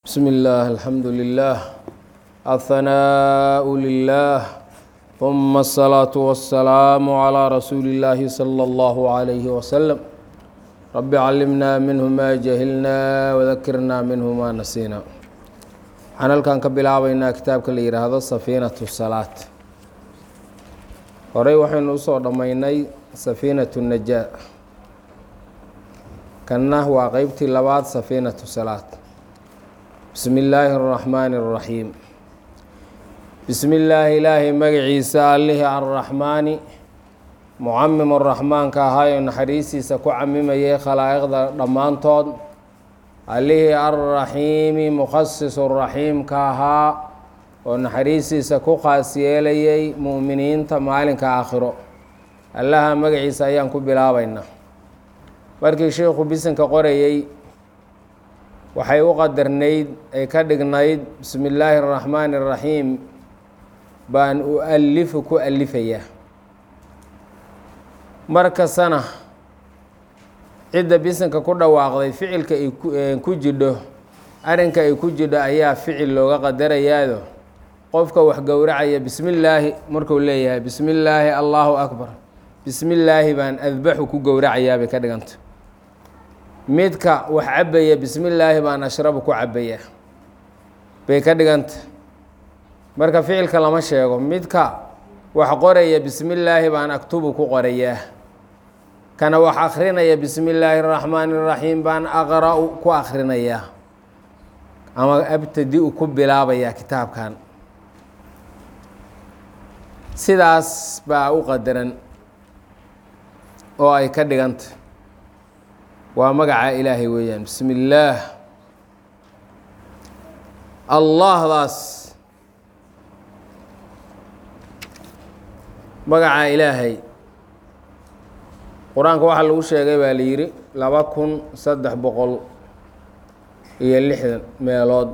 بسم الله الحمد لله الثناء لله ثم الصلاة والسلام على رسول الله صلى الله عليه وسلم رب علمنا منه ما جهلنا وذكرنا منه ما نسينا waxaan halkan ka bilaabaynaa kitaabka la yidhaahdo safiinatu salaat horey waxaynu usoo dhammaynay safiinatu najaa kanna waa qeybtii labaad safiinatu salaat bismi illaahi araxmaani araxiim bismi illaahi ilaahay magaciisa allihii arraxmaani mucamim araxmaanka ahaayoo naxariistiisa ku camimayay khalaa'iqda dhammaantood allihii arraxiimi mukhasisu raxiimka ahaa oo naxariistiisa ku khaas yeelayay mu'miniinta maalinka aakhiro allaha magaciisa ayaan ku bilaabaynaa markii sheikhu bisinka qorayey waxay u qadarnayd ay ka dhignayd bismi illaahi araxmaani araxiim baan u-alifu ku alifayaa markastana cidda bisinka ku dhawaaqday ficilka ay ku jidho arrinka ay ku jidho ayaa ficil looga qadarayaado qofka wax gowracaya bismi illaahi marku leeyahay bismi illaahi allaahu akbar bismi illaahi baan adbaxu ku gowracayaa bay ka dhiganta midka wax cabaya bismi illaahi baan ashrabu ku cabaya bay ka dhiganta marka ficilka lama sheego midka wax qoraya bismi illaahi baan aktubu ku qorayaa kana wax akrinaya bismi illaahi araxmaani araxiim baan aqra-u ku akrinayaa ama abtadi-u ku bilaabayaa kitaabkan sidaas baa u qadaran oo ay ka dhiganta waa magaca ilaahay weeyaan bismi illaah allahdaas magaca ilaahay qur-aanka waxaa lagu sheegay baa la yidhi laba kun saddex boqol iyo lixdan meelood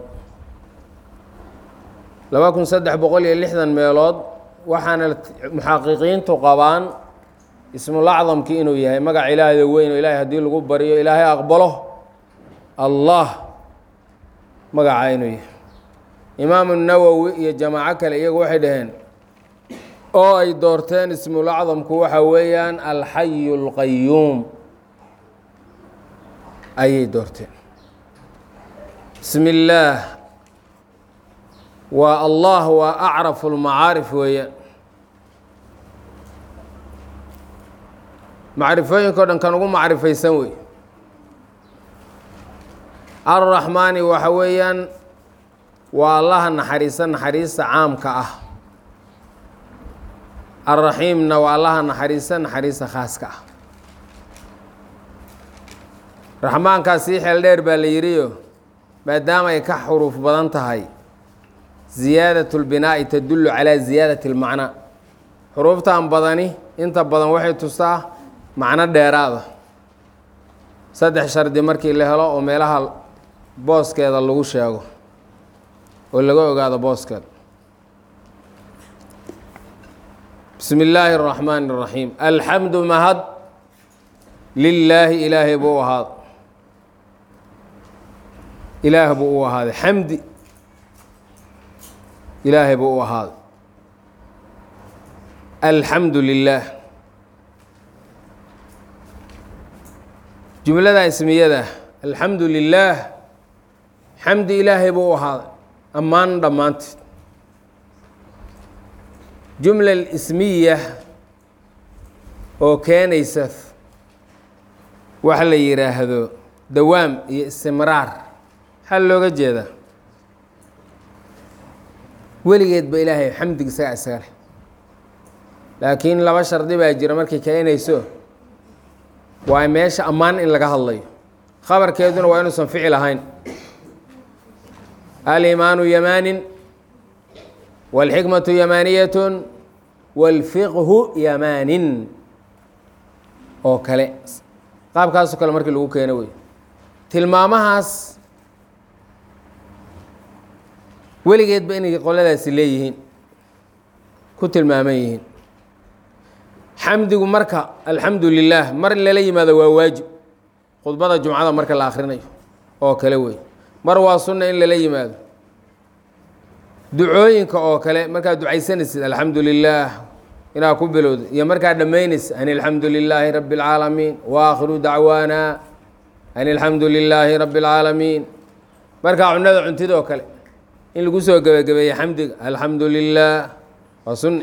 laba kun saddex boqol iyo lixdan meelood waxaana muxaqiqiintu qabaan ismulacdamkii inuu yahay magaca ilaahda weyn oo ilaahay haddii lagu baryo ilaahay aqbalo allah magacaa inuu yahay imaamu nawowi iyo jamaaco kale iyagu waxay dhaheen oo ay doorteen ismulacdamku waxa weeyaan alxayu اlqayuum ayay doorteen bismi illaah waa allah waa acrafu lmacaarif weeyaan macrifooyinka o dhan kan ugu macrifaysan wey arraxmaani waxa weeyaan waa allaha naxariisa naxariista caamka ah alraxiimna waa allaha naxariisa naxariista khaaska ah raxmaankaas sii xeel dheer baa la yidhiyo maadaama ay ka xuruuf badan tahay ziyaadat lbinaa'i tadullu calaa ziyaadati اlmacnaa xuruuftan badani inta badan waxay tustaa macno dheeraada saddex shardi markii la helo oo meelaha booskeeda lagu sheego oo laga ogaado booskeeda bismi illaahi اraxmaani اraxiim alxamdu mahad lilaahi ilaahay buu u ahaaday ilaah buu u ahaaday xamdi ilaahay buu u ahaaday alxamdu lilaah jumlada ismiyada alxamdu lilaah xamdi ilaahay buu u ahaaday ammaan dhammaanteed jumla ismiya oo keenaysa waxa la yidhaahdo dawaam iyo istimraar maxaa looga jeedaa weligeed ba ilaahay xamdiga isagaa isaga leh laakiin laba shardi baa jira markay keenayso waa meesha ammaan in laga hadlayo khabarkeeduna waa inuusan ficil ahayn alimaanu yamaanin wاlxikmatu yamaaniyatun wاlfiqhu yamaanin oo kale qaabkaasoo kale markii lagu keeno wey tilmaamahaas weligeedba inay qoladaasi leeyihiin ku tilmaaman yihiin xamdigu marka alxamdu lilah mar in lala yimaado waa waajib khudbada jumcada marka la akhrinayo oo kale wey mar waa sunna in lala yimaado ducooyinka oo kale markaad ducaysanaysid alxamdu lilaah inaad ku bilowda iyo markaad dhammaynaysa an alxamdu lilaahi rabbi اlcaalamiin waakhiru dacwaana an alxamdu lilaahi rabbi اlcaalamiin markaa cunada cuntida oo kale in lagu soo gebagabeeye xamdiga alxamdu lilah waa sunni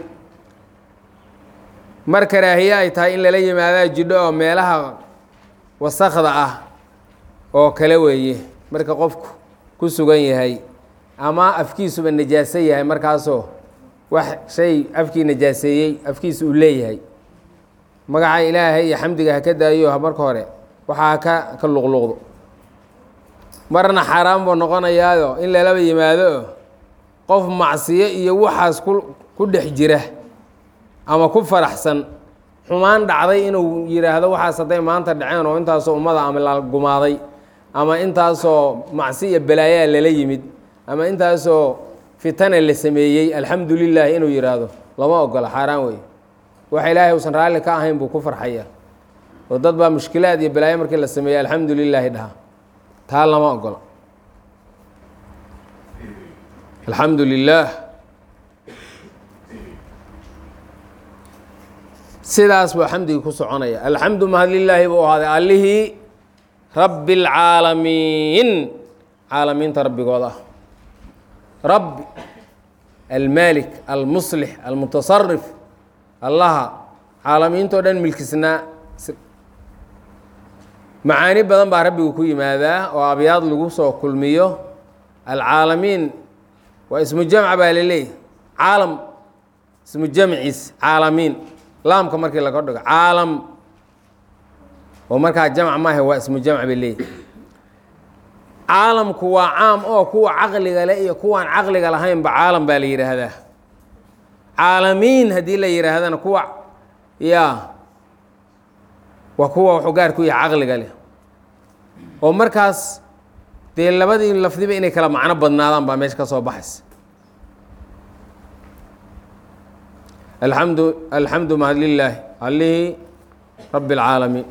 mar karaahiye ay tahay in lala yimaadaa jidho oo meelaha wasakda ah oo kale weeye marka qofku ku sugan yahay ama afkiisuba najaaso yahay markaasoo wax shay afkii najaaseeyey afkiisa uu leeyahay magaca ilaahay iyo xamdiga ha ka daayo marka hore waxaa haka ka luqluqdo marna xaaraan buu noqonayaayo in lalaba yimaado qof macsiyo iyo waxaas ku ku dhex jira ama ku faraxsan xumaan dhacday inuu yidhaahdo waxaas hadday maanta dhaceen oo intaasoo ummada ama la gumaaday ama intaasoo macsi iyo balaayaa lala yimid ama intaasoo fitana la sameeyey alxamdu lilah inuu yidhaahdo lama ogola xaaraan wey waxa ilaahay uusan raalli ka ahayn buu ku farxaya oo dad baa mushkilaad iyo balaayo markii la sameeyey alxamdu lilaahi dhaha taa lama ogola alxamdu lilaah sidaas buu xamdigii ku soconaya alxamdu mahad lilaahi buu ahaaday allihii rabbi اlcaalamiin caalamiinta rabbigooda ah rabbi almaalik almuslix almutasarif allaha caalamiintao dhan milkisnaa macaani badan baa rabbigu ku yimaadaa oo abyaad lagu soo kulmiyo alcaalamiin waa ismu jamca baa laleeyahy caalam ismu jamciis caalamiin laamka markii laga dhigo caalam oo markaa jamc maaha waa ismu jamc bay leeyahy caalamku waa caam oo kuwa caqliga le iyo kuwaan caqliga lahaynba caalam baa la yidhaahdaa caalamiin haddii la yidhaahdana kuwa ya waa kuwa wuxuu gaar ku yahay caqliga leh oo markaas dee labadii lafdiba inay kala macno badnaadaan baa meesha ka soo baxaysa alxamdu alxamdu mahad lilaahi allihii rabbi اlcaalamiin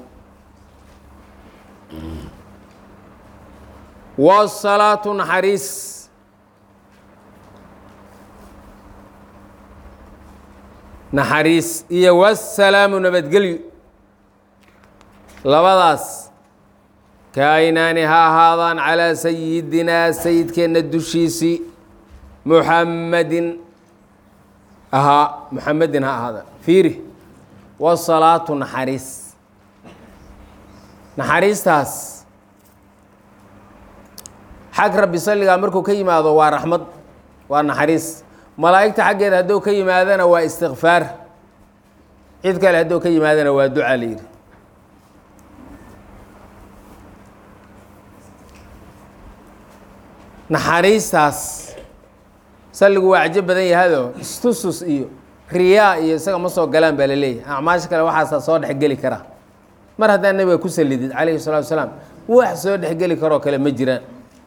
wsalaatu naxariis naxariis iyo wasalaamu nabadgelyo labadaas kaaynaani ha ahaadaan calaa sayidinaa sayidkeenna dushiisii muxammadin ahaa muxamedin ha ahaadaan fiiri wasalaatu naxariis naxariistaas xag rabbi salligaa markuu ka yimaado waa raxmad waa naxariis malaa'igta xaggeeda hadduu ka yimaadana waa istikfaar cid kale hadduu ka yimaadana waa duca la yidhi naxariistaas salligu waa cajo badan yahado istusus iyo riyaa iyo isaga ma soo galaan baa la leeyahay acmaasha kale waxaasaa soo dhexgeli kara mar haddaa nebiga ku salidid calayhi salatu wasalaam wax soo dhexgeli karoo kale ma jiraan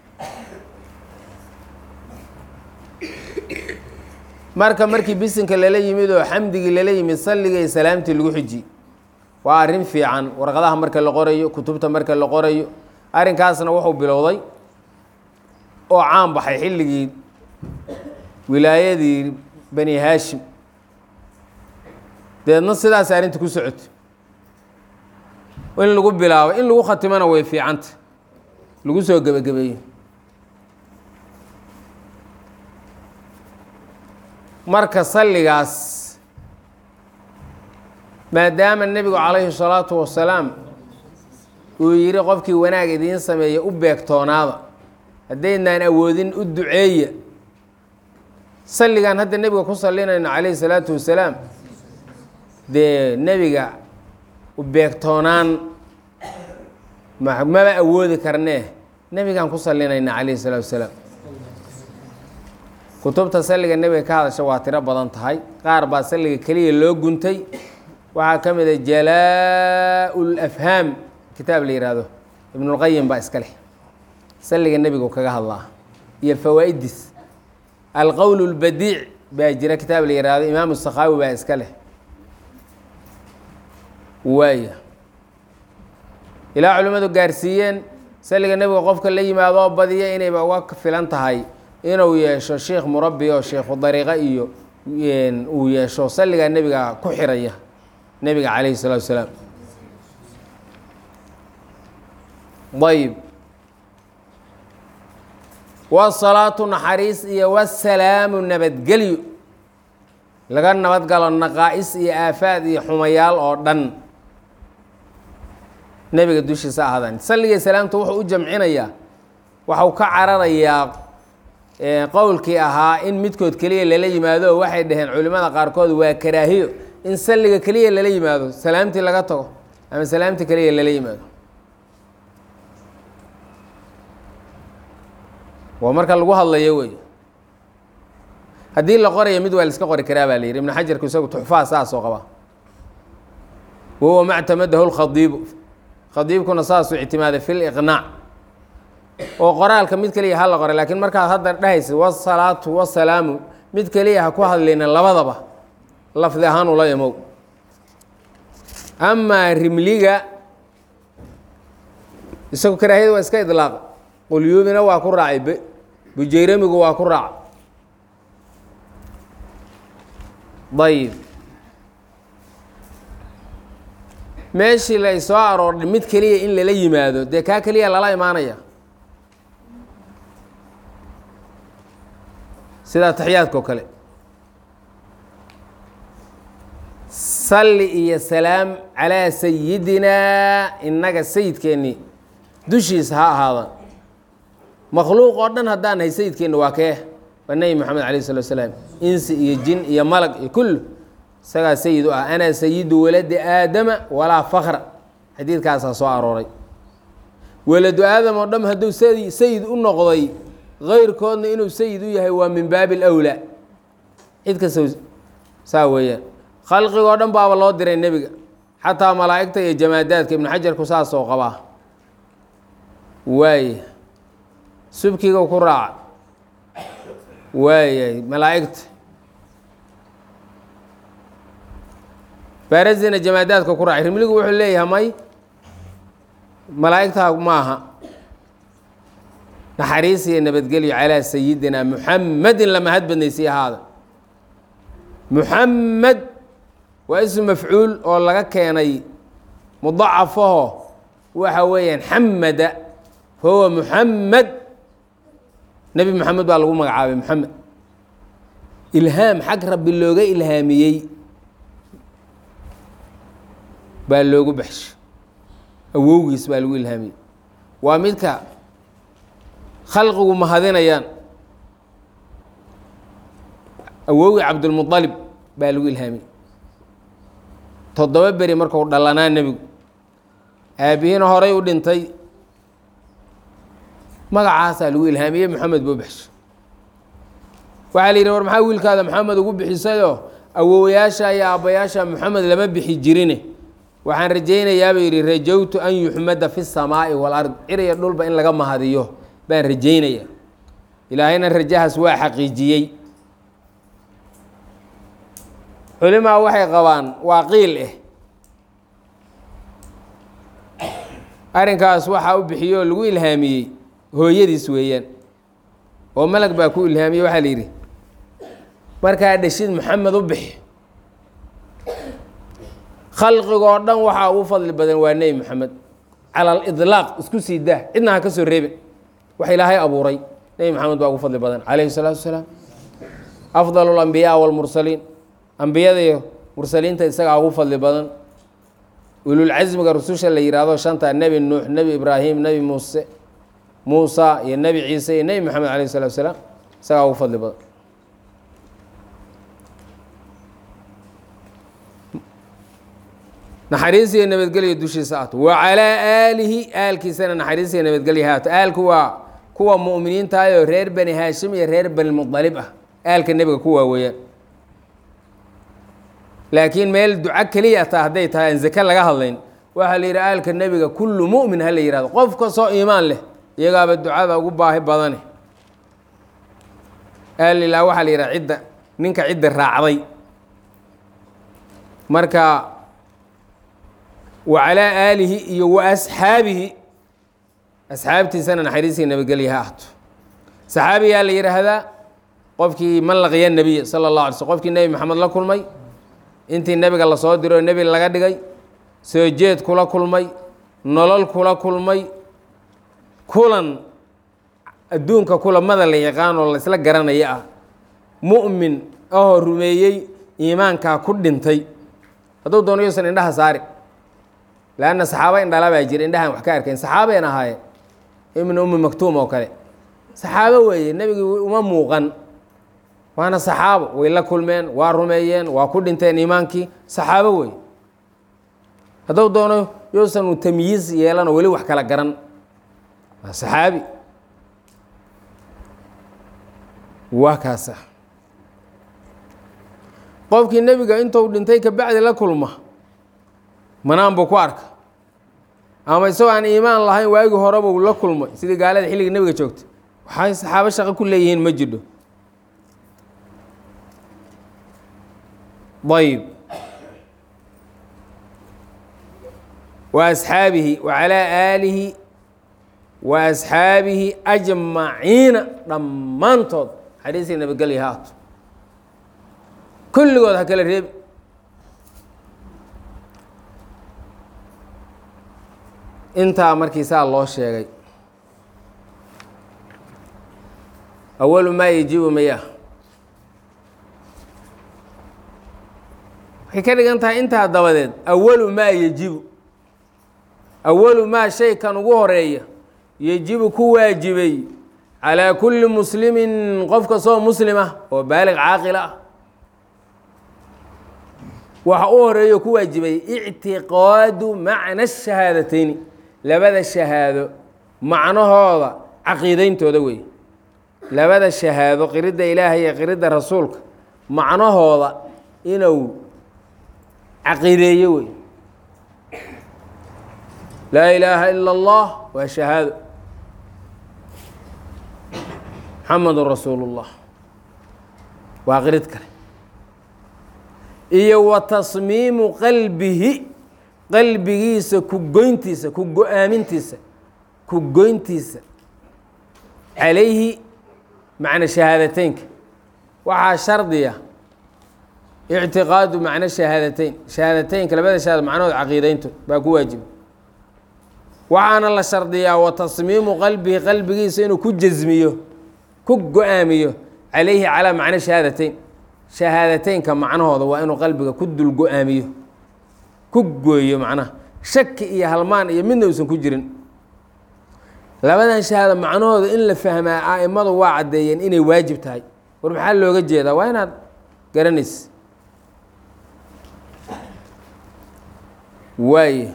marka markii bisinka lala yimid oo xamdigii lala yimid salliga iyo salaamtii lagu xiji waa arrin fiican warqadaha marka la qorayo kutubta marka la qorayo arrinkaasna wuxuu bilowday oo caan baxay xilligii wilaayadii bani haashim deedna sidaas arrinta ku socota in lagu bilaabo in lagu khatimona way fiicanta lagu soo gebagabeeyo marka salligaas maadaama nebigu calayhi salaatu wasalaam uu yidhi qofkii wanaag idiin sameeya u beegtoonaada haddaydnaan awoodin u duceeya salligan hadda nebiga ku sallinayno calayhi salaatu wasalaam dee nebiga u beegtoonaan ma maba awoodi karnee nebigaan ku sallinayna calayhi salaatu wasalaam kutubta salliga nebiga ka hadasha waa tiro badan tahay qaar baa salliga keliya loo guntay waxaa ka mid a jalaa-u lafhaam kitaab la yihahdo ibnulqayim baa iska leh salliga nebigu kaga hadlaa iyo fawaa-iddiis alqowl اlbadiic baa jira kitaab la yihahdo imaamu sakhaawi baa iska leh waaya ilaa culimmadu gaarsiiyeen salliga nebiga qofka la yimaado oo badiya inayba uga filan tahay inuu yeesho sheikh murabbi oo sheikhu dariiqo iyo uu yeesho salligaa nebiga ku xiraya nebiga calayhi salatu wasalaam ayb wasalaatu naxariis iyo wasalaamu nabadgelyo laga nabadgalo naqaa-is iyo aafaad iyo xumayaal oo dhan nebiga dushiisa ahaadaan salliga salaamta wuxuu u jamcinayaa waxau ka cararayaa qowlkii ahaa in midkood keliya lala yimaado oo waxay dhaheen culimmada qaarkood waa karaahiyo in salliga keliya lala yimaado salaamtii laga tago ama salaamtii keliya lala yimaado waa marka lagu hadlayo wey haddii la qorayo mid waa la iska qori karaa baa la yidhi ibnu xajarku isagu tuxfaha saasoo qaba wahuwa mactamadahu lkhadiibu khadiibkuna saasuu ictimaaday fi liqnaac oo qoraalka mid keliya ha la qoray laakiin markaad hadda dhahaysa wasalaatu wasalaamu mid keliya ha ku hadlayna labadaba lafdi ahaan ula imow amaa rimliga isagu karaahiyada waa iska idlaaqa qulyuubina waa ku raacay bujayramigu waa ku raaca ayib meeshii la soo aroordhay mid keliya in lala yimaado dee kaa keliya lala imaanaya sida taxiyaadka oo kale salli iyo salaam calaa sayidinaa innaga sayidkeennii dushiisa ha ahaadaan makhluuq oo dhan haddaan nahay sayidkeenna waa kee waa nebi moxamed alayh salatu salaam insi iyo jin iyo malag iyo kullu isagaa sayid u ah anaa sayidu waladi aadama walaa fakra xadiidkaasaa soo arooray waladu aadam oo dham hadduu sayid u noqday kayrkoodna inuu sayid u yahay waa min baabi alawlaa cid kasta saa weeyaan khalqigoo dhan baaba loo diray nebiga xataa malaa'igta iyo jamaadaadka ibnu xajarku saasoo qabaa waaya subkiga ku raaca waayay malaa'igta barazina jamaadaadka ku raacay rimligu wuxuu leeyahay may malaa'igtaa maaha naxariis iyo nabadgelyo calaa sayidina muxamedin la mahad badnaysiy ahaada muxamed waa ism mafcuul oo laga keenay mudacafaho waxa weeyaan xamada fahuwa muxamed nebi moxamed baa lagu magacaabay moxamed ilhaam xag rabbi looga ilhaamiyey baa loogu baxshay awowgiis baa lagu ilhaamiyey waa midka khalqigu mahadinayaan awowgii cabdulmualib baa lagu ilhaamiyey toddoba beri marku dhalanaa nebigu aabihiina horay u dhintay magacaasaa lagu ilhaamiyey moxamed buu baxshay waxaa la yidhi war maxaa wiilkaada moxamed ugu bixisayoo awowayaasha iyo aabbayaasha moxamed lama bixi jirine waxaan rajaynayaabuu yidhi rajowtu an yuxmada fi samaa'i walard ciriya dhulba in laga mahadiyo baan rajaynaya ilaahayna rajahaas waa xaqiijiyey culimaa waxay qabaan waa qiil eh arrinkaas waxaa u bixiyey oo lagu ilhaamiyey hooyadiis weeyaan oo malag baa ku ilhaamiyey waxaa la yidhi markaa dhashid maxamed u bixi khalqigoo dhan waxaa ugu fadli badan waa nebi moxamed cala alidlaaq isku sii daa cidna ha ka soo reebin wax ilaahay abuuray nebi moxamed baa ugu fadli badan calayhi salaatu wasalaam afdal alambiyaa walmursaliin ambiyada iyo mursaliinta isagaa ugu fadli badan ululcasmiga rususha la yihahdo shanta nebi nuux nebi ibraahim nebi muuse muusa iyo nebi ciise iyo nebi moxamed alayh salatu wasalaam isagaa ugu fadli badan naxariis iyo nabadgelyo dushiisa ahto wa calaa aalihi aalkiisana naxariis iyo nabadgelyo haato aalku waa kuwa mu'miniintaayoo reer bani haashim iyo reer bani mudalib ah aalka nebiga ku waaweeyaan laakiin meel duco keliya taa hadday tahay aan zake laga hadlayn waxaa la yidhi aalka nebiga kullu mu'min ha la yihahdo qof kastoo iimaan leh iyagaaba ducada ugu baahi badane aalilaa waxaa la yidhaha cidda ninka cidda raacday marka wa calaa aalihi iyo wa asxaabihi asxaabtiisana naxariisii nabadgelya ha ahto saxaabiyaa la yidhaahdaa qofkii man laqiya nebiya sala اllah alay slm qofkii nebi maxamed la kulmay intii nebiga lasoo diro oo nebi laga dhigay soo jeed kula kulmay nolol kula kulmay kulan adduunka kulamada la yaqaan oo laysla garanaya ah mu'min ahoo rumeeyey iimaankaa ku dhintay hadduu doono yuusan indhaha saari leanna saxaaba indhala baa jira indhahaan wax ka arkayn saxaabayn ahaayeen ibnu ummi maktuum oo kale saxaabo weeye nebigii uma muuqan waana saxaabo way la kulmeen waa rumeeyeen waa ku dhinteen iimaankii saxaabo weeye hadduu doono yuusan u tamyiiz yeelanoo weli wax kala garan waa saxaabi waa kaasa qofkii nebiga intuu dhintay kabacdi la kulma manaan buu ku arka ama isagoo aan iimaan lahayn waagii horebuu la kulmay sidii gaalada xilliga nebiga joogta waxay saxaabo shaqo ku leeyihiin ma jidho ayb wa asxaabihi wa calaa aalihi wa asxaabihi ajmaciina dhammaantood xadiisii nabadgelya ha ato kulligood ha kala reebi intaa markii saa loo sheegay awalu maa yajibu maya waxay ka dhigan tahay intaa dabadeed awalu maa yejibu awalu maa shay kan ugu horeeya yejibu ku waajibay calaa kulli muslimin qof kastoo muslim ah oo baalig caaqil ah waxa u horeeyo ku waajibay ictiqaadu macna shahaadateyn labada shahaado macnahooda caqiideyntooda wey labada shahaado qiridda ilaahay iyo qiridda rasuulka macnahooda inuu caqiideeyo wey laa ilaaha ila اllah waa shahaado muxamadu rasuulu اllah waa qirid kale iyo wa tasmiimu qalbihi qalbigiisa ku goyntiisa ku go-aamintiisa ku goyntiisa calayhi macna shahaadateynka waxaa shardiya ictiqaadu macno shahaadateyn shahaadateynka labada shahaado macnahood caqiideynto baa ku waajiba waxaana la shardiyaa wa tasmiimu qalbihi qalbigiisa inuu ku jasmiyo ku go-aamiyo calayhi calaa macno shahaadateyn shahaadateynka macnahooda waa inuu qalbiga ku dul go-aamiyo ku gooyo macnaha shaki iyo halmaan iyo midna uusan ku jirin labadan shahaado macnahooda in la fahmaa a'immadu waa caddeeyeen inay waajib tahay war maxaa looga jeedaa waa inaad garanaysa waaye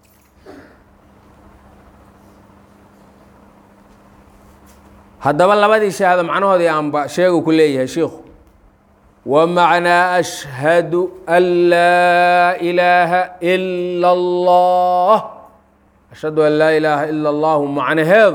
haddaba labadii shahaado macnahoodii aanba sheegu ku leeyahay shiikhu wa macnaa ashhadu an laa ilaaha ila allah ashhadu an laa ilaaha ila allahu macnaheedu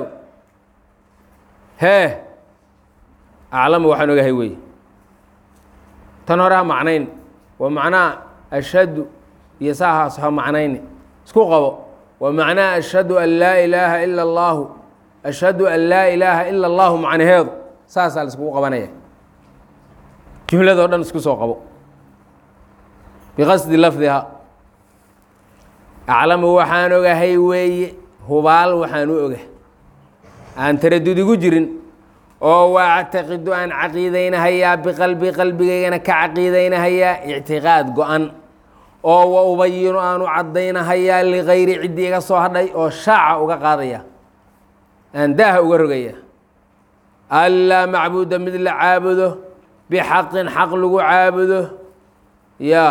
hee aclamu waxaan ogahay weeye tan hore ha macnayn wa macnaa ashhadu iyo saahaas ha macnayni isku qabo wa macnaa ashhadu an laa ilaaha ila allahu ashhadu an laa ilaaha ila allahu macnaheedu saasaa la iskugu qabanaya jumladoo dhan isku soo qabo biqasdi lafdiha aclamu waxaan ogahay weeye hubaal waxaan u oga aan taradud igu jirin oo waactaqidu aan caqiidaynahayaa biqalbi qalbigaygana ka caqiidaynahayaa ictiqaad go-an oo wa ubayinu aan u caddaynahayaa ligayri ciddii iga soo hadhay oo shaaca uga qaadaya aan daaha uga rogaya anlaa macbuuda mid la caabudo bixaqin xaq lagu caabudo yaa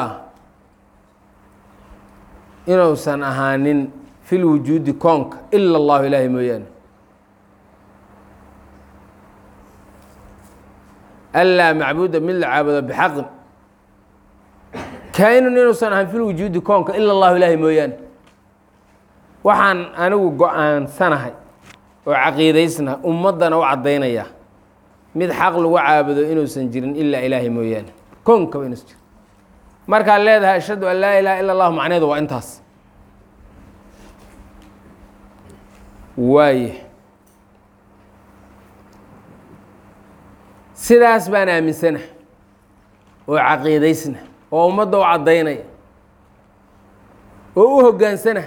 inuusan ahaanin fi lwujuudi koonka ila allahu ilaahay mooyaane anlaa macbuuda mid la caabudo bixaqin kainun inuusan ahaan fi lwujuudi koonka ila allahu ilaahay mooyaane waxaan anigu go-aansanahay oo caqiidaysna ummaddana u caddaynaya mid xaq lagu caabudo inuusan jirin ilaa ilaahay mooyaane koonkaba inuusan jirin markaad leedahay ashhadu an laa ilaha ila allahu macneedu waa intaas waaye sidaas baan aaminsana oo caqiidaysna oo ummadda u caddaynaya oo u hoggaansana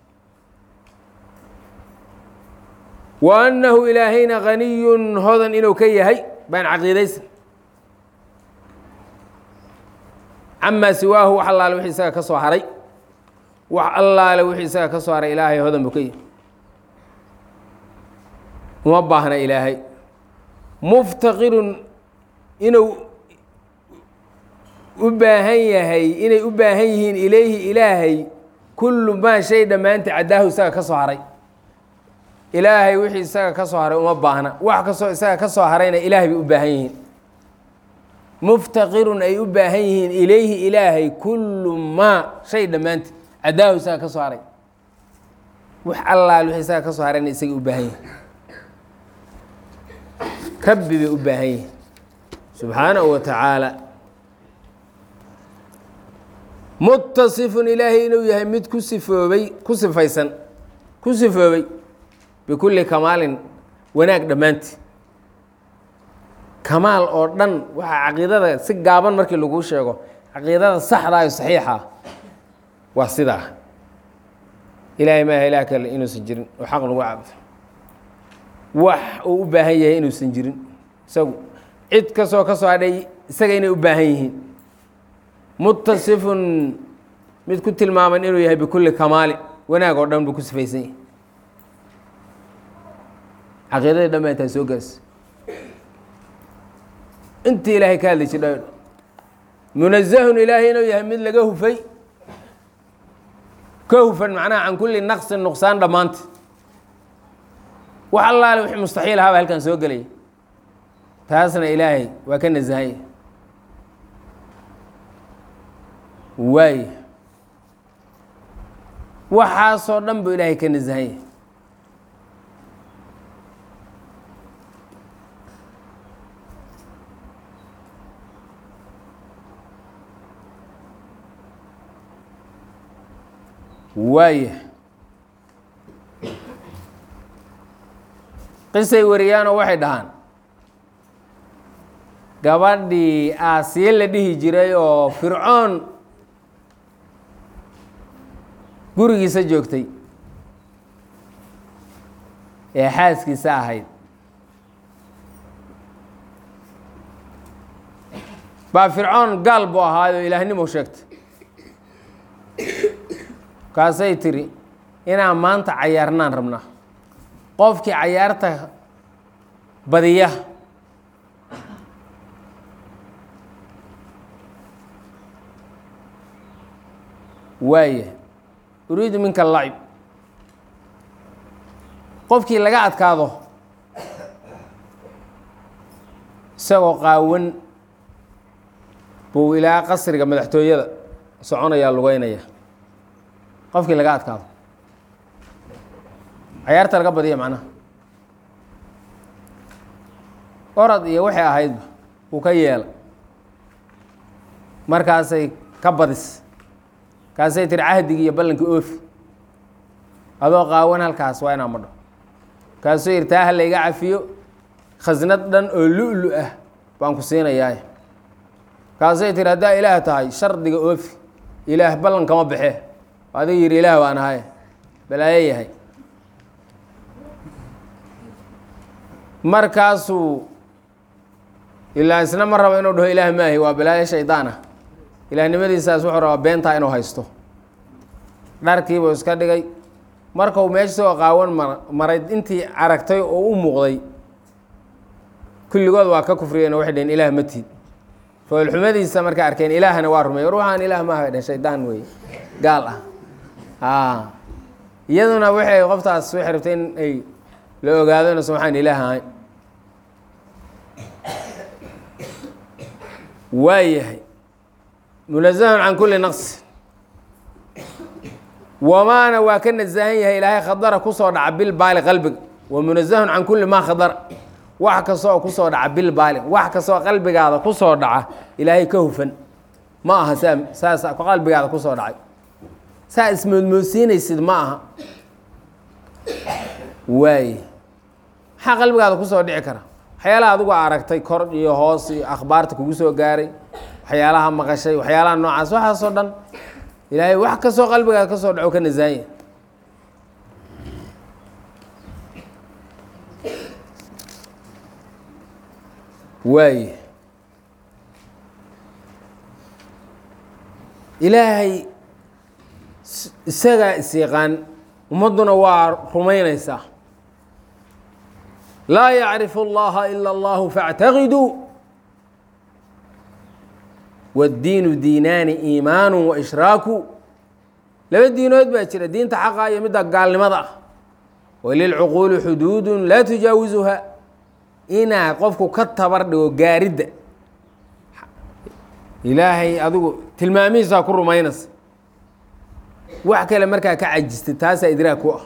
wa annahu ilaahayna haniyun hodan inuu ka yahay baan caqiidaysna camaa siwaahu wax allaale wixii isaga ka soo haray wax allaale wixii isaga ka soo haray ilaahay hodan buu ka yahay uma baahna ilaahay muftaqirun inuu u baahan yahay inay u baahan yihiin ilayhi ilaahay kullu maa shay dhammaanta caddaahu isaga ka soo haray ilaahay wixii isaga ka soo haray uma baahna wax kastoo isaga ka soo harayna ilaahay bay u baahan yihiin muftaqirun ay u baahan yihiin ilayhi ilaahay kullu maa shay dhammaanta caddaahu isaga ka soo haray wax allaal wixii isaga ka soo harayna isagay u baahan yihiin rabbi bay u baahan yihiin subxaanahu wa tacaala mutasifun ilaahay inuu yahay mid ku sifoobay ku sifaysan ku sifoobay bikulli kamaalin wanaag dhammaantii kamaal oo dhan waxaa caqiidada si gaaban markii laguu sheego caqiidada saxdaa iyo saxiixa waa sidaa ilaahay maaha ilaah kale inuusan jirin oo xaq lagu cabdo wax uu u baahan yahay inuusan jirin isagu cid kastoo ka soo hadhay isaga inay u baahan yihiin mutasifun mid ku tilmaaman inuu yahay bikulli kamaali wanaag oo dhan buu ku sifaysan yahay caqiidadii dhan baa intaa soo gaarsa intii ilaahay ka hadli jidha munazahun ilaahay inuu yahay mid laga hufay ka hufan macnaha can kulli naqsin nuqsaan dhammaanta wax allaale wixii mustaxiil ahaaba halkan soo gelaya taasna ilaahay waa ka nasahanya waaya waxaasoo dhan buu ilaahay ka nasahanya waaya qisay wariyaanoo waxay dhahaan gabadhii aasiye la dhihi jiray oo fircoon gurigiisa joogtay ee xaaskiisa ahayd baa fircoon gaal buu ahaayoo ilaahnimo sheegtay kaasay tiri inaan maanta cayaarnaan rabnaa qofkii cayaarta badiya waaya uriidu minka lacib qofkii laga adkaado isagoo qaawan buu ilaa qasriga madaxtooyada soconayaa lugeynaya qofkii laga adkaado cayaarta laga badiya macnaha orad iyo waxay ahaydba uu ka yeela markaasay ka badis kaasay tiri cahdigii iyo ballankii oofi adoo qaawan halkaas waa inaa madho kaasuu yidhi taa ha layga cafiyo khasnad dhan oo lu-lu ah baan ku siinayaa kaasay tiri haddaa ilaah tahay shardiga oofi ilaah ballan kama baxee adiga yidhi ilaah baan ahay balaayo yahay markaasuu ilaa isna ma rabo inuu dhaho ilaah maahi waa balaayo shaydaan ah ilaahnimadiisaas wuxuu rabaa beentaa inuu haysto dharkiibuu iska dhigay markau meesha soo qaawan mar maray intii aragtay oo u muuqday kulligood waa ka kufriyeen oo waxay dhaheen ilaah ma tiid foolxumadiisa markay arkeen ilaahna waa rumey war waxaan ilaah maaha bay dhaheen shaydaan wey gaal ah a iyaduna waxay qoftaas waxay rabtay in ay la ogaado inuusan waxaan ilaah ahayn waa yahay munazahun can kulli naqsi wamaana waa ka nasahan yahay ilaahay khadara kusoo dhaca bilbaali qalbiga wa munazahun can kulli maa khadara wax kastoo kusoo dhaca bilbaali wax kastoo qalbigaada kusoo dhaca ilaahay ka hufan ma aha saa saas qalbigaada kusoo dhacay saa ismoodmoodsiinaysid ma aha waaye maxaa qalbigaada kusoo dhici kara waxyaalaha adigu aragtay kor iyo hoos iyo akhbaarta kugu soo gaaray waxyaalaha maqashay waxyaalaha noocaas waxaasoo dhan ilaahay wax kastoo qalbigaada ka soo dhaco ka nasaanya waaye ilaahay isagaa is-yaqaan ummadduna waa rumaynaysaa laa yacrifu اllaha ila اllahu faاctaqiduu wاddiinu diinaani iimaanu waishraaku laba diinood baa jira diinta xaqa iyo midda gaalnimada ah walilcuquuli xuduudu laa tujaawisuha inaa qofku ka tabar dhigo gaaridda ilaahay adigu tilmaamihiisaa ku rumaynaysa wax kale markaa ka cajistay taasaa idraag ku ah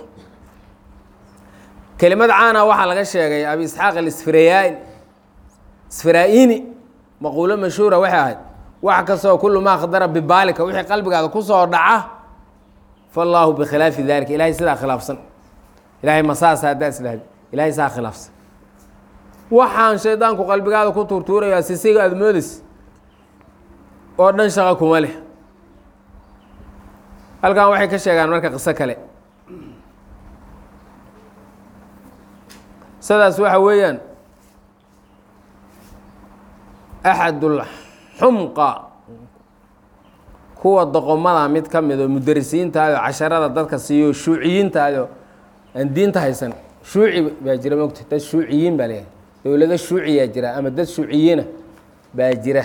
kelimad caana waxaa laga sheegay abi isxaaq alisfirayaain isfiraa'ini maquulo mashhuura waxay ahayd wax kastoo kullu maa khadara bibaalika wixii qalbigaada ku soo dhaca faallaahu bikhilaafi dalika ilahay sidaa khilaafsan ilahay masaasa haddaa isdhahd ilahay saa khilaafsan waxaan shaydaanku qalbigaada ku tuurtuurayaa sisiga aada moodays oo dhan shaqo kuma leh halkan waxay ka sheegaan marka qiso kale sidaas waxa weeyaan axadul xumqa kuwa doqomada mid ka mid oo mudarisiintaado casharada dadka siiyo shuuciyiintaado aan diinta haysan shuuci baa jira mogta dad shuuciyiin baa leeyahay dowlado shuuciyaa jira ama dad shuuciyiina baa jira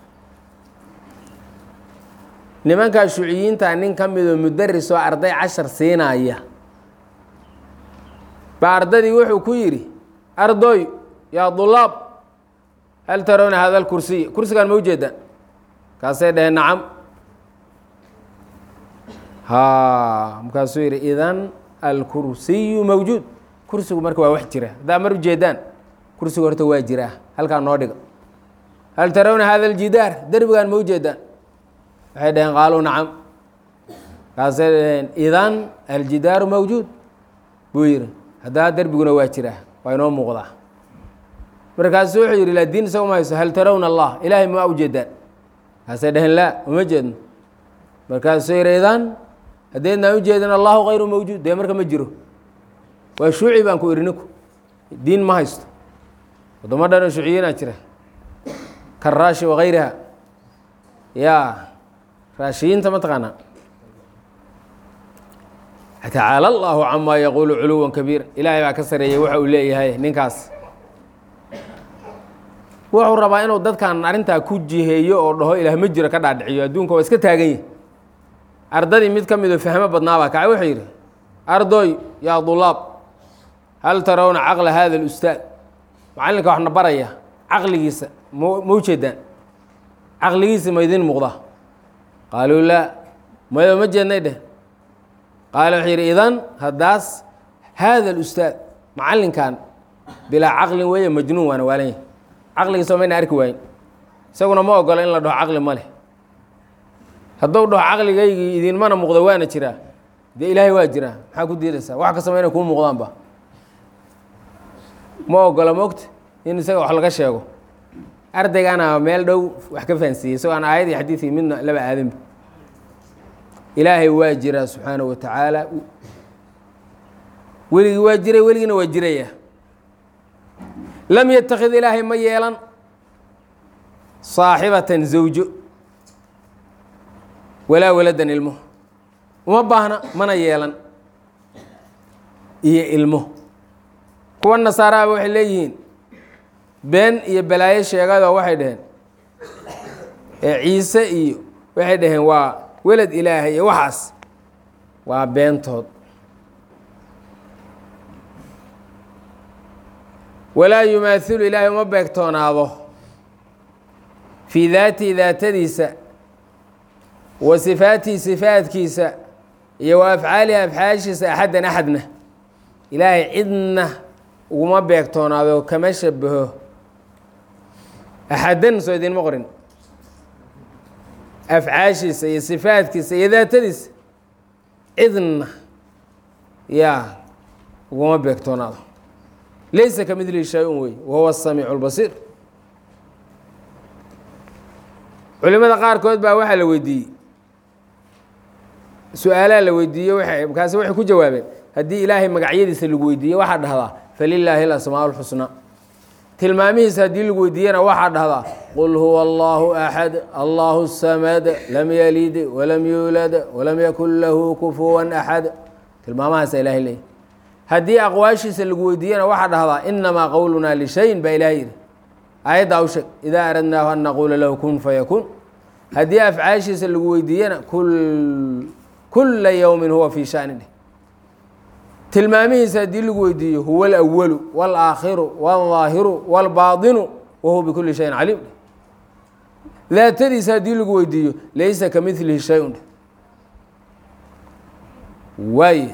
nimankaa shuuciyiinta nin ka midoo mudaris oo arday cashar siinaya baa ardadii wuxuu ku yidhi ardoy yaa dulaab hal tarawna hada lkursiy kursigaan ma ujeedaan kaasay dhaheen nacam ha markaasuu yidhi idan alkursiyu mawjuud kursigu marka waa wax jira haddaa mar ujeedaan kursigu horta waa jiraa halkaa noo dhiga hal tarawna hada aljidaar derbigaan ma ujeedaan waxay dhaheen qaaluu nacam kaasay dhaheen idan aljidaaru mawjuud buu yidhi haddaa derbiguna waa jiraa waa inoo muuqdaa markaasu wuxuu yidhi laa diin isaga ma hayso hal tarawna allah ilaahay ma ujeedaan kaasay dhaheen laa uma jeedno markaasuu yidhi idan haddeednaan ujeedin allahu kayru mawjuud dee marka ma jiro waa shuuci baan ku idhi ninku diin ma haysto waddamo dhan oo shuuciyiinaa jira karaashi wakayriha yaa raashiyiinta ma taqaanaa tacaala allahu camaa yaquulu culuwan kabiira ilaahay baa ka sareeyey waxa uu leeyahay ninkaas wuxuu rabaa inuu dadkan arrintaa ku jiheeyo oo dhaho ilaah ma jiro ka dhaadhiciyo adduunka waa iska taagan yahi ardadii mid ka midoo fahmo badnaabaa kacay wuxuu yidhi ardoy yaa dulaab hal tarawna caqla hada alustaad macallinka waxna baraya caqligiisa ma ma ujeedaan caqligiisa ma idin muuqda qaaluu laa mayo ma jeednay dheh qaala wuxuu yidhi idan haddaas haada alustaad macallinkan bilaa caqlin weeye majnuun waana waalan yahy caqligiisa mayna arki waayin isaguna ma ogola in la dhaho caqli ma leh hadduu dhaho caqligaygii idinmana muuqda waana jiraa dee ilaahay waa jiraa maxaa ku diidaysaa wax kastaba inay kuu muuqdaanba ma ogola mogta in isaga wax laga sheego ardaygana meel dhow wax ka fahansiiyey isagoo aan aayad iyo xadiidkii midna laba aadanba ilaahay waa jiraa subxaanaه wa tacaala weligii waa jiray weligiina waa jiraya lam yatakid ilaahay ma yeelan saaxibatan zawjo walaa waladan ilmo uma baahna mana yeelan iyo ilmo kuwa nasaaraaba waxay leeyihiin been iyo balaayo sheegadoo waxay dhaheen ee ciise iyo waxay dhaheen waa welad ilaahay iyo waxaas waa beentood walaa yumaailu ilaahay uma beegtoonaado fii daatihi daatadiisa wa sifaatihi sifaadkiisa iyo wa afcaalihi afcaashiisa axaddan axadna ilaahay cidna uguma beegtoonaado kama shabaho axaddan soo idinma qorin afcaashiisa iyo sifaadkiisa iyo daatadiisa cidna yaa uguma beegtoonaado laysa ka midlihi shay-un wey wahuwa asamiicu lbasiir culimada qaarkood baa waxaa la weydiiyey su-aalaa la weydiiyey wa markaasi waxay ku jawaabeen haddii ilaahay magacyadiisa lagu weydiiye waxaa dhahdaa falilaahi alasmaa lxusnaa tilmaamihiisa haddii lagu weydiiyena waxaa dhahdaa qul huwa allahu axad allahu samad lam yalid walam yuulad walam yakun lahu kufuwan axad tilmaamahaasa ilahay leeyahy haddii aqwaashiisa lagu weydiiyena waxaa dhahdaa inamaa qowlunaa lishayin baa ilahay yidhi aayaddaa u sheeg idaa aradnaahu an naquula lahu kun fayakuun haddii afcaashiisa lagu weydiiyena kula yowmin huwa fii shani dheh tilmaamihiisa haddii lagu weydiiyo huwa alأwalu wاlaakhiru wاlظaahiru wاlbaadinu wahuwa bikuli shayin caliim dheh daatadiisa haddii lagu weydiiyo laysa ka milihi shay-un dheh waay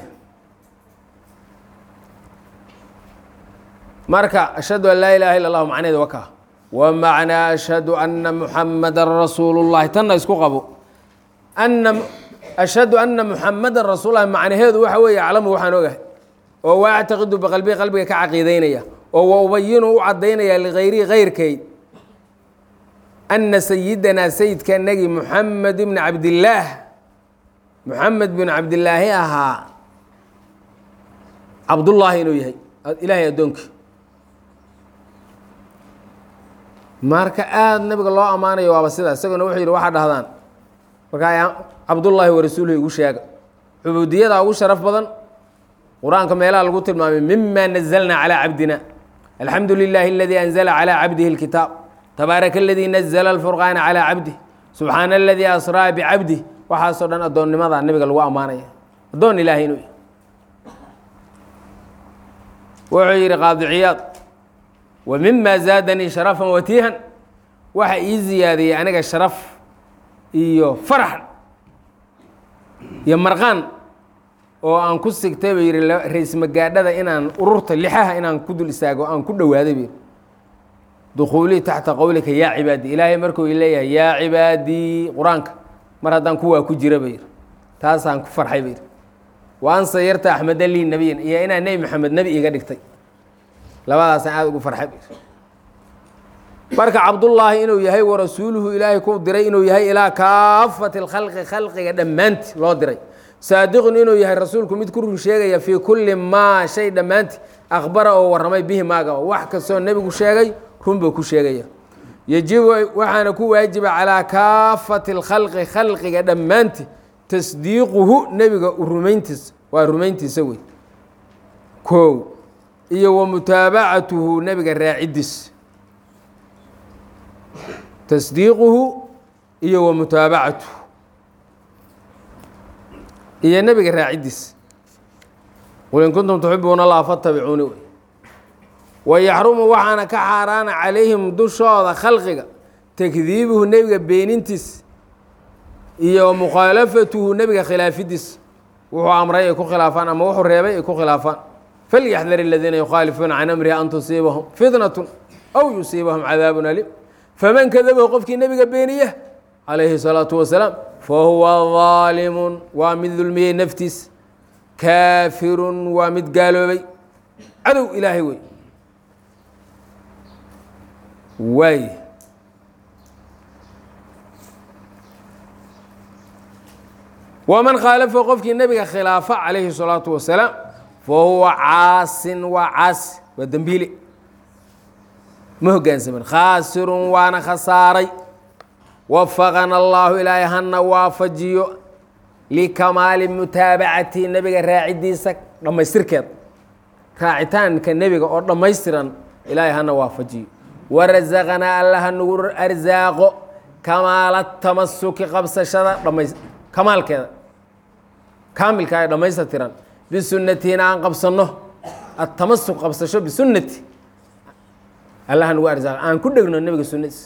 marka ashhadu an laa ilaha illa اllah macneheeda wakaa wa macnaa ashhadu ana muxamada rasuulu اllahi tanna isku qabo ana ashhadu ana muxamadan rasuul lahi macnaheedu waxa weeye aclamu waxaan ogahay oo waa actaqidu biqalbii qalbiga ka caqiidaynaya oo wa ubayinu u cadaynaya ligayrihi kayrkay ana sayidanaa sayidka nagi muxamed bni cabdillaah muxamed bin cabdilaahi ahaa cabdullaahi inuu yahay ilaahay addoonkii marka aada nabiga loo ammaanayo waaba sidaa isagona wuxuu yidhi waxaa dhahdaan markaa cabdullaahi warasuuluhu igu sheega cubuudiyadaa ugu sharaf badan qur-aanka meelaha lagu tilmaamay mima nazalna calىa cabdina alxamdu lilahi aladii anzla calى cabdihi اlkitaab tabaaraka aladii nazla اlfurqaana calى cabdih subxaana aladii asraa bicabdih waxaasoo dhan addoonnimada nabiga lagu ammaanaya addoon ilahay inuu wuxuu yihi qaadiciyaad wa mima zaadanii sharafan watiihan waxa ii ziyaadiyey aniga sharaf iyo farax iyo marqaan oo aan ku sigtay ba yihi ra-is magaadhada inaan ururta lixaha inaan ku dul istaago aan ku dhowaaday ba dukhuulii taxta qowlika yaa cibaadii ilaahay markuu leeyahay yaa cibaadii qur-aanka mar haddaan kuwaa ku jira ba yihi taasaan ku farxay ba yihi wa an sayarta axmeda lii nebiyan iyo inaa nebi maxamed nebi iga dhigtay labadaasaan aada ugu farxay ba yihi marka cabdullaahi inuu yahay warasuuluhu ilaahay ku diray inuu yahay ilaa kaafati اlkhalqi khalqiga dhammaanti loo diray saadiqun inuu yahay rasuulku mid ku run sheegaya fii kulli maa shay dhammaanti akhbara oo warramay bihi maaga wax kastoo nebigu sheegay run buu ku sheegaya yejibu waxaana ku waajiba calaa kaafati اlkhalqi khalqiga dhammaanti tasdiiquhu nebiga rumayntiisa waa rumayntiisa wey kow iyo wa mutaabacatuhu nebiga raacidiis tasdiiquhu iyo wa mutaabacatuhu iyo nebiga raacidiis qul in kuntum tuxibuuna allah fatabicuuni wey wayaxrumu waxaana ka xaaraana calayhim dushooda khalqiga takdiibuhu nebiga beenintiis iyo mukhaalafatuhu nebiga khilaafidiis wuxuu amray ay ku khilaafaan ama wuxuu reebay ay ku khilaafaan falyaxdar aladiina yukhaalifuuna can amrihi an tusiibahum fitnatu aw yusiibahum cadaabun alim faman kadabahu qofkii nebiga beeniya calayhi الsalaatu wasalaam fahuwa daalimun waa mid dulmiyey naftiis kaafirun waa mid gaaloobay cadow ilaahay wey waay waman khaalafahu qofkii nebiga khilaafa calayhi الsalaatu wasalaam fahuwa caasin waa caasi waa dembiile ma hogaansamin khaasirun waana khasaaray wafaqana allahu ilaahay hana waafajiyo likamaali mutaabacati nebiga raacidiisa dhammaystirkeed raacitaanka nebiga oo dhammaystiran ilaahay hana waafajiyo warasaqanaa alla hanugu arsaaqo kamaala tamasuki qabsashada dhama kamaalkeeda kaamilka ee dhammaystirtiran bisunnatina aan qabsanno atamasuk qabsasho bisunnati allah hanugu arsaaqo aan ku dhegno nebiga sunnadiisa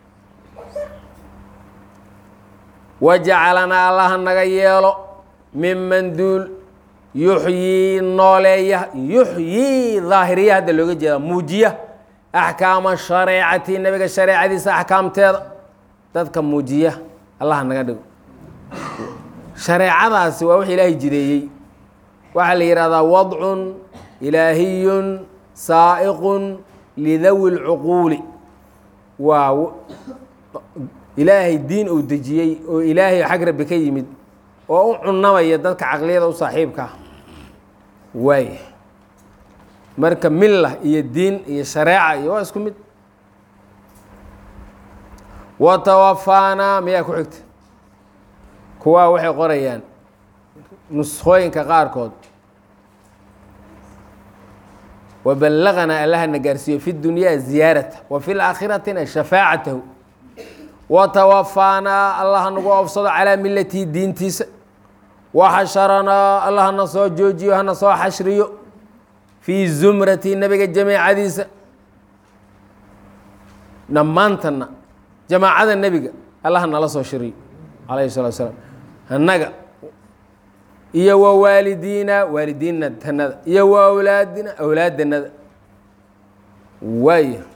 wajacalanaa allaha naga yeelo miman duul yuxyii nooleeya yuxyii daahiriya hadda looga jeeda muujiya axkaama shareecati nebiga shareecadiisa axkaamteeda dadka muujiya allaha naga dhigo shareecadaasi waa wix ilaahay jideeyey waxaa la yihahdaa wadcun ilaahiyun saa'iqun lidawi lcuquuli waa ilaahay diin uu dejiyey oo ilaahay xag rabbi ka yimid oo u cunamaya dadka caqliyada u saaxiibka ah waay marka milla iyo diin iyo shareeca iyo waa isku mid wa tawafaanaa miyaa ku xigta kuwaa waxay qorayaan nuskooyinka qaarkood waballaqanaa allahana gaarsiiyo fi dunyaa ziyaarata wa fi laakhiratina shafaacatahu wa tawafaanaa allah nagu oofsado calaa milatihi diintiisa wa xasharanaa allah hana soo joojiyo hana soo xashriyo fii zumrati nebiga jamaacadiisa dhammaantana jamaacada nebiga allah nala soo shiriyo calayhi salatu salaam annaga iyo wa waalidiina waalidiinna tanada iyo wa awlaadina awlaaddanada waaya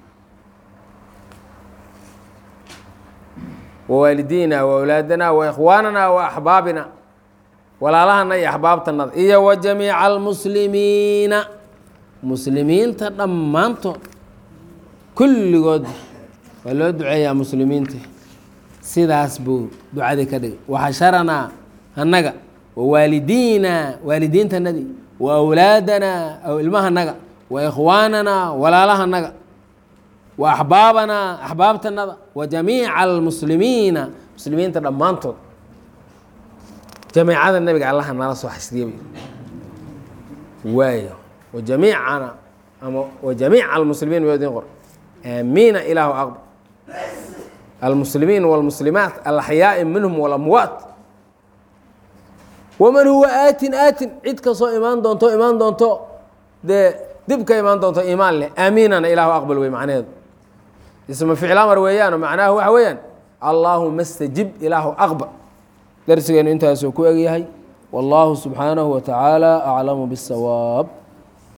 wawaalidiina wa awlaadana wa ikhwaanana wa axbaabina walaalahana iyo axbaabtanada iyo wa jamiica almuslimiina muslimiinta dhammaantood kulligood waa loo duceeyaa muslimiinta sidaas buu ducadii ka dhigay waxasharanaa annaga wa waalidiina waalidiintanadii wa awlaadana ilmahanaga wa ikhwaanana walaalahanaga wa axbaabanaa axbaabtanada wa jamiica almuslimiina muslimiinta dhammaantood jamiicada nebiga allaha nala soo xasriya waayo wa jamiicana ama wa jamiica almuslimiin ma idin qor aamiina ilaahu aqbal almuslimiin wاlmuslimaat alaxyaaءi minhum walamwaat waman huwa aatin aatin cid kastoo imaan doonto imaan doonto dee dib ka imaan doonto iimaan leh aamiinana ilaahu aqbal wey macnaheedu isma ficil amar weeyaano macnaha waxa weeyaan allaahuma stajib ilaahu aqbal darsigeenu intaasuu ku egyahay wallaahu subxaanahu wa tacaala aclamu biاsawaab